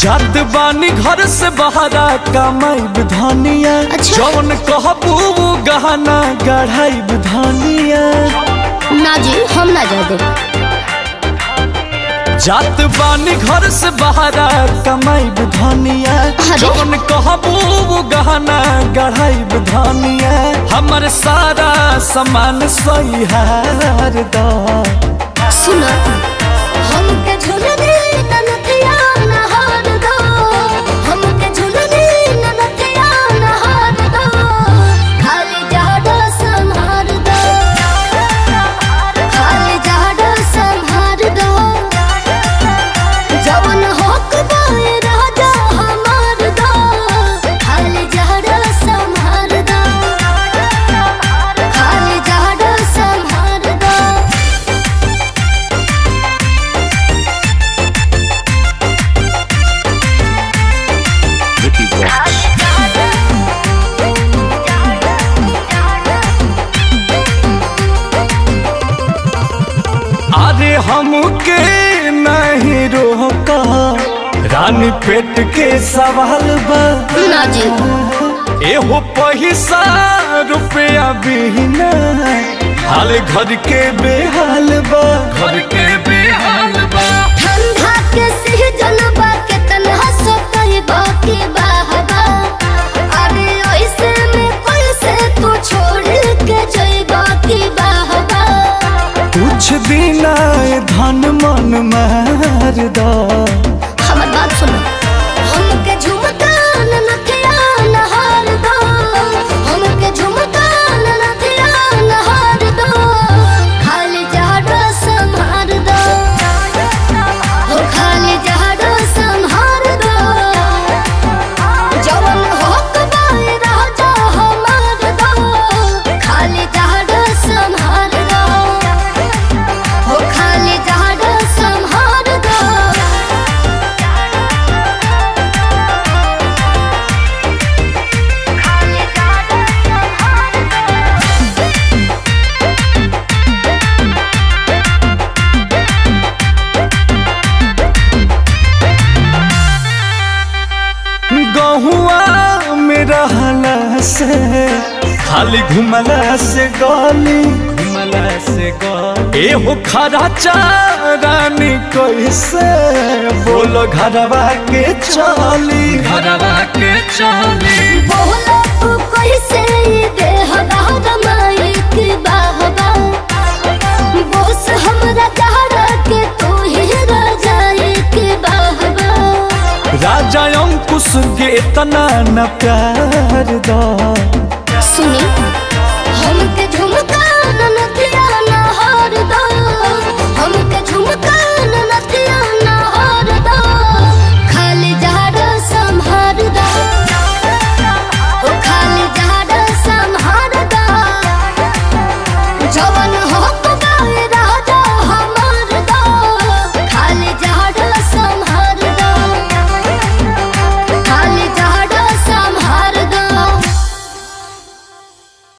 जात बानी घर से बहरा कमाई धनिया अच्छा। जौन कहबू वो गहना गढ़ाई धनिया ना जी हम ना जा दे जात बानी घर से बहरा कमाई धनिया अरे। जौन कहबू वो गहना गढ़ाई धनिया हमर सारा सामान सही हार दा सुन हमके झूल दे ननथिया न हार दो हमके झूल दे ननथिया न हार दो खाली जाडो संहार दो खाली जाडो संहार दो जवन होक दाए राजा हमार दो खाली जाडो संहार दो खाली जाडो संहार दो Vicky Vox. अरे हमके नहीं रोका रानी पेट के सवाल बा ना जी एहो पैसा रुपया बिना हाल घर के बेहाल बा घर के बेहाल बा ठंडा के सीजन बा के तन्हा सो कही बाकी बाहबा अरे ऐसे में कैसे तू छोड़ के जई बाकी बाहबा कुछ दिन आए धन मन मार दा हमर बात सुनो हमके झुमका न नथिया न हार दो हमके झुमका न नथिया न हार दो खाली जाडो संहार दो हो खाली जाडो संहार दो जवन होक बाए राजा हमार दो खाली जाडो संहार दो हो खाली जाडो संहार दो गहुआ में रहला से खाली घुमला से गली घुमला से गली एहो खरा चारानी कैसे बोलो घरवा के चली घरवा के चली बोला तू कैसे ये देह दाद माइक बाहबा बोस हमरा चाहरा के तू ही राजा एक बाहबा राजा अंकुश के इतना न प्यार दा